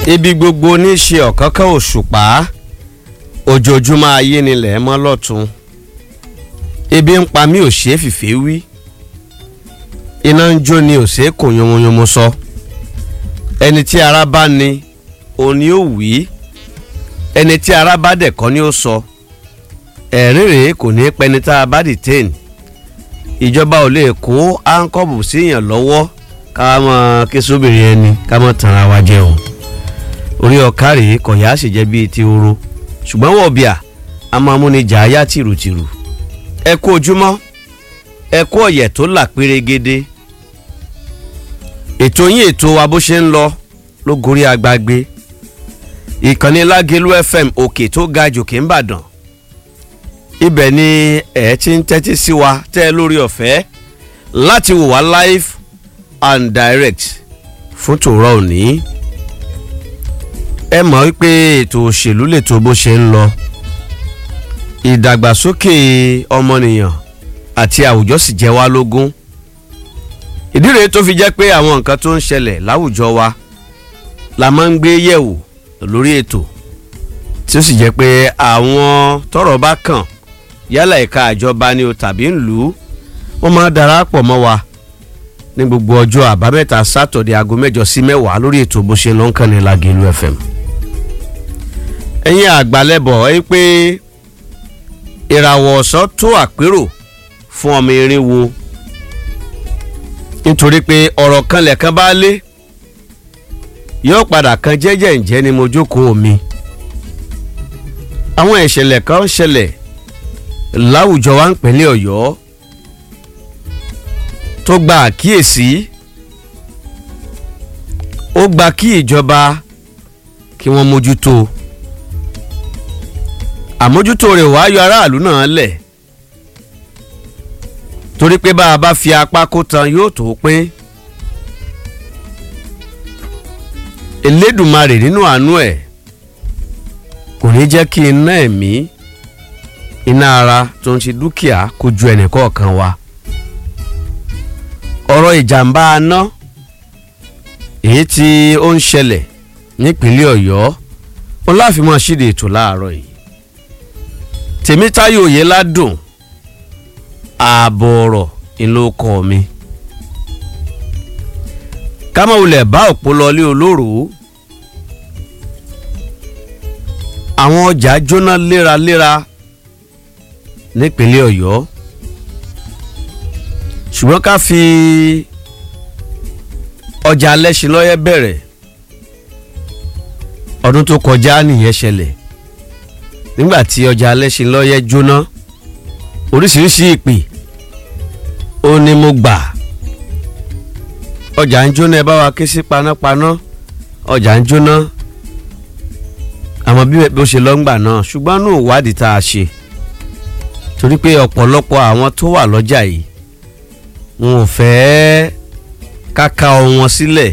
ibi gbogbo ní í ṣe ọ̀kánkán òṣùpá ojoojúmọ́ ayé nílẹ̀ mọ́ lọ́tún ebi ń pa mí ò ṣeé fìfé wí iná ń jó ni ò ṣeé kò yomoyomo sọ ẹni tí ara bá ní òun ni ó wí ẹni tí ara bá dẹ̀ kọ́ ni ó sọ ẹ̀rín rèé kò ní pẹ́ni tá a bá detain ìjọba ò lè kó áńkọ́bù síyàn lọ́wọ́ ká mọ kí sóbìrì ẹni ká mọ tanra wa jẹ o orí ọ̀ká rèé kọ̀yà sì jẹ́ bíi ti oró ṣùgbọ́n wọ̀ bíà a máa múni jà á yá tìrùtìrù ẹ kú ojúmọ́ ẹ kú ọ̀yẹ̀ tó là pérégede ètò yín ètò wa bó ṣe ń lọ ló gorí agbágbé ìkànnì lágẹ̀lú fm òkè tó ga jòkè ń bàdàn ibẹ̀ ni ẹ̀ ti ń tẹ́tí sí wa tẹ́ ẹ lórí ọ̀fẹ́ láti wò wá live and direct fún tòrọ òní ẹ mọ̀ wípé ètò òṣèlú lètò bó ṣe ń lọ ìdàgbàsókè ọmọnìyàn àti àwùjọ sì jẹ́ wá lógún ìdí rèé tó fi jẹ́ pé àwọn nǹkan tó ń ṣẹlẹ̀ láwùjọ wa la máa ń gbé yẹ̀wò lórí ètò tí ó sì jẹ́ pé àwọn tọ́rọ̀ bá kàn yálà ẹ̀ka àjọba ni o tàbí ńlú wọ́n máa darapọ̀ mọ́ wa ní gbogbo ọjọ́ àbámẹ́ta sátọ̀dẹ̀ aago mẹ́jọ sí mẹ́wàá lórí ètò bó ṣe ló ń kàn ní Lágẹ̀lú FM. ẹ̀yin àgbàlẹ́bọ̀ ẹ pé ìràwọ̀ ọ̀sán tó àpérò fún ọmọ erin wo nítorí pé ọ̀rọ̀ kan lẹ̀kan bá lé yóò padà kan jẹ́jẹ́ ǹjẹ́ ni mo jókòó mi àwọn ìṣẹ̀lẹ̀ kan ṣẹlẹ̀ láwùjọ wa ń pẹ̀lẹ́ Ọ̀yọ́ tó gba àkíyèsí ó gba kí ìjọba kí wọ́n mójútó àmójútó rẹ̀ wá yọ aráàlú náà lẹ̀ torí pé bá a bá fi apá kó tan yóò tó pín Elédùmarè nínú àánú ẹ̀ kò ní jẹ́ kí iná ẹ̀mí iná ara tó ń ṣe dúkìá kó ju ẹnìkọ̀ọ̀kan wa ọ̀rọ̀ ìjàmbá aná èyí tí ó ń ṣẹlẹ̀ nípínlẹ̀ Ọ̀yọ́ ó láfi máa ṣíde ètò láàárọ̀ yìí Tèmítáyọ̀ Oyèládùn ààbò ọ̀rọ̀ ìlú ọkọ mi kámọ̀wulẹ̀ bá òpó lọlé olóró àwọn ọjà jóná léraléra nípínlẹ̀ Ọ̀yọ́ ṣùgbọ́n ká fi ọjà alẹ́sìnlọ́yẹ́ bẹ̀rẹ̀ ọdún tó kọjá nìyẹn ṣẹlẹ̀ nígbà tí ọjà alẹ́sìnlọ́yẹ́ jóná oríṣiríṣi ìpè ó ní mo gbà ọjà ń jóná ẹ bá wa ké sí panápaná ọjà ń jóná àmọ́ bí ó ṣe lọ́ngbà náà ṣùgbọ́n nù ìwádìí tá a ṣe torí pé ọ̀pọ̀lọpọ̀ àwọn tó wà lọ́jà yìí wọn ò fẹ́ káka wọn sílẹ̀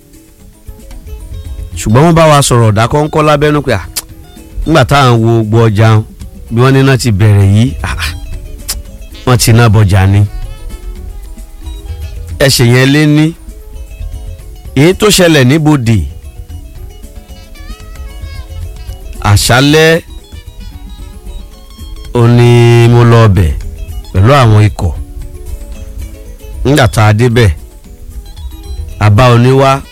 ṣùgbọ́n wọ́n bá wa sọ̀rọ̀ ọ̀dà kọ́ńkọ́ lábẹ́nú pé nígbà táwọn wo gbọ́ ọjà bí wọ́n níná ti bẹ̀rẹ̀ yìí wọ́n ti ná bọjà ni ẹsẹ̀ yẹn lé ní èyí tó ṣẹlẹ̀ níbodè àṣálẹ́ ó ní mo lọ ọbẹ̀ pẹ̀lú àwọn ikọ̀ nígbà tá a débẹ̀ àbá oníwá